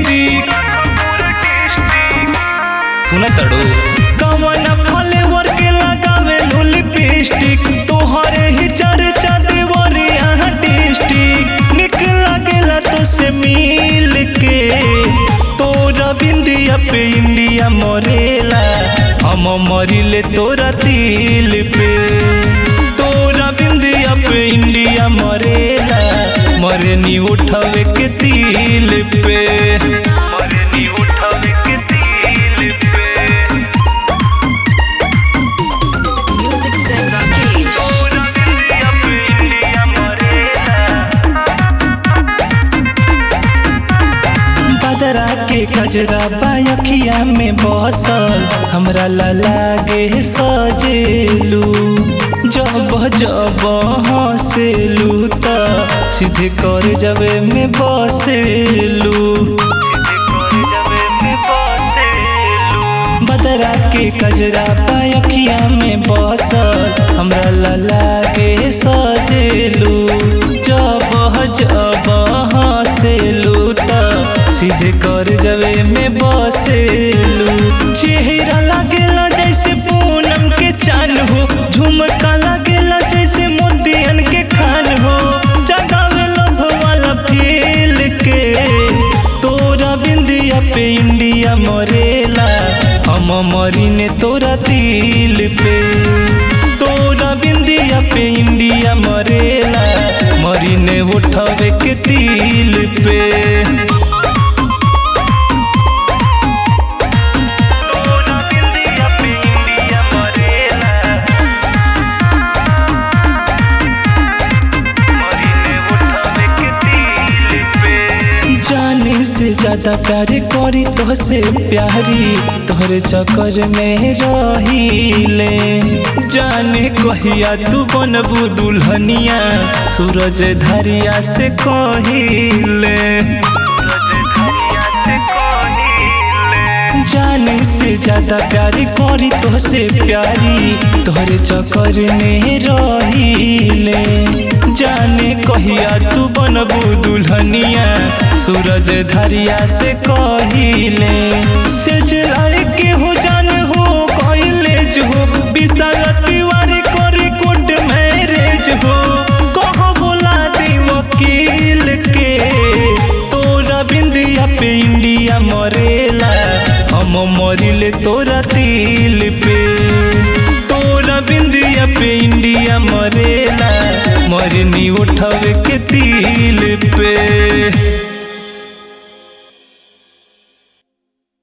District सुना तड़ो कवन flavour के लगावे लो लिपस्टिक तोहरे ही चर्चा देवरी यहाँ डिस्ट्रिक्ट निक लागेला तो से मिल के तोरा बिंदिया पे इंडिया मरेला हम मरिले तोरा दिल पे तोरा बिंदिया पे इंडिया मरेला मरनी उठावे के तिल पे मरनी उठावे के तिल पे Music Zen Rakesh. तोरा बिंदिया पे इंडिया मरेला बदरा के गजरा बायखिया में बसल हमरा ला लागे सजेलू जब जब हंसेलू त सीधे कर जबे में बसेलू बदरा के गजरा बायखिया में बसल हमरा ला लागे सजेलू जब जब हंसेलू त सीधे कर जबे में बसेलू चेहरा लागेला जैसे पूनम के चान हो झुमका लागेला जैसे मोतियन के खान हो जगावे लभ वाला फील के तोरा बिंदिया पे इंडिया मरेला हम मरीने तोरा दिल पे तोरा बिंदिया पे इंडिया मरेला मरीने उठावे के दिल पे तोरा बिंदिया पे इंडिया मरेला मरीने उठावे के दिल पे जाने से ज्यादा प्यार करी तोहसे प्यारी तोहरे चक्कर में रहीले जाने कहिया तू बनबू दुल्हनिया सूरज धरिया से कहिले जाने से ज्यादा प्यार करी तोहसे प्यारी तोहरे चक्कर में रहीले जाने कहिया तू बनबू दुल्हनिया सूरज धरिया से कहिले से जलाए के हो जान हो कहले हो विशाल तिवारी करी कोट मैरेज हो कहो बोला दी वकील के तोरा बिंदिया पे इंडिया मरेला हम मरिले तोरा दिल पे तोरा बिंदिया पे इंडिया मरेला मरनी उठावे के दिल पे